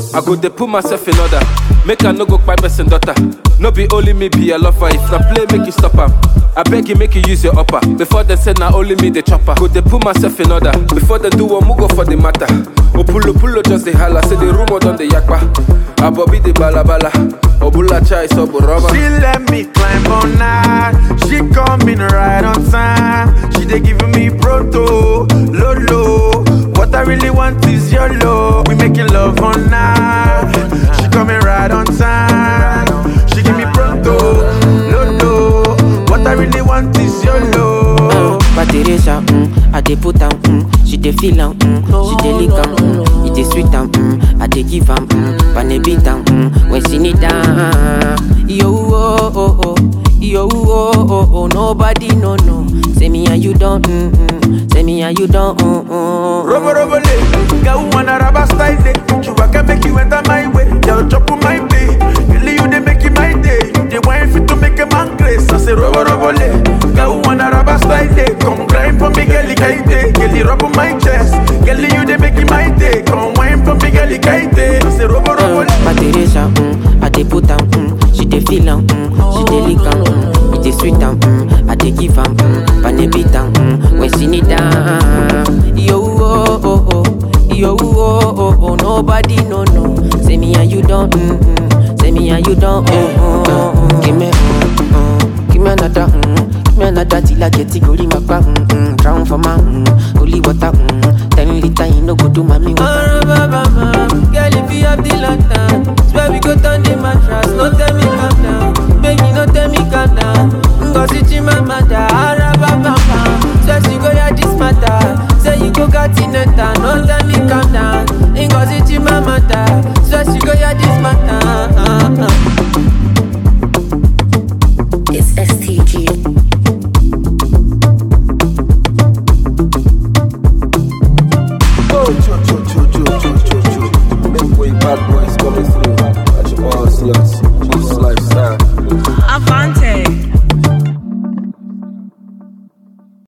I go dey put myself in order. Make I no go kpai person daughter. No be only me be a lover. If na play, make you stop am. I beg you, make you use your upper. Before they say na only me the chopper. Go dey put myself in order. Before they do one, go for the matter. Opulo pulo just the holla. Say the rumor done the yakpa. Abobi the balabala. Obula chai so rubber. She let me climb on night. She coming right on time. She dey giving me proto, lolo. What I really want is your love. We making love on night. She coming right on time. She give me proto, lolo. What I really want is your love. But Teresa, mm, I dey put am, mm, she dey feel am, mm, she dey lick am, mm, it dey sweet am, mm, I dey give am, mm, pane beat am, mm, when she need am. Yo oh oh oh, yo oh oh oh, nobody no no. Say me and you don't, mm, mm, say me and you don't, mm, mm. Robo robo le, girl wanna rubber style day. You I can make you enter my way. Girl chop on my day. Really you they make it my day. You they want fit to make a man grace. I say robo robo le, girl wanna rubber style day. Come grind for me, girl kaite. Girl rub on my chest. Girl you they make it my day. Come wine for me, girl kaite. I say robo robo le. But Teresa, mm, I dey put am, mm, she dey feel am, mm, she dey lick am, mm, it dey sweet am, mm, I dey give am, mm, pane beat am, mm, when she need am. Yo oh oh oh, yo oh oh oh, nobody no no. Say me and you don't, mm, mm, say me and you don't, mm, mm, mm. Give me, mm, mm, give me another, mm, give me another till I get it, go my back, mm, mm, drown for my, mm, holy water, mm, ten liter, you no go do mommy water. Girl, if you have the lantern, swear we go turn the mattress. No tell me calm down, baby, no tell me calm down. Cause it's in my matter.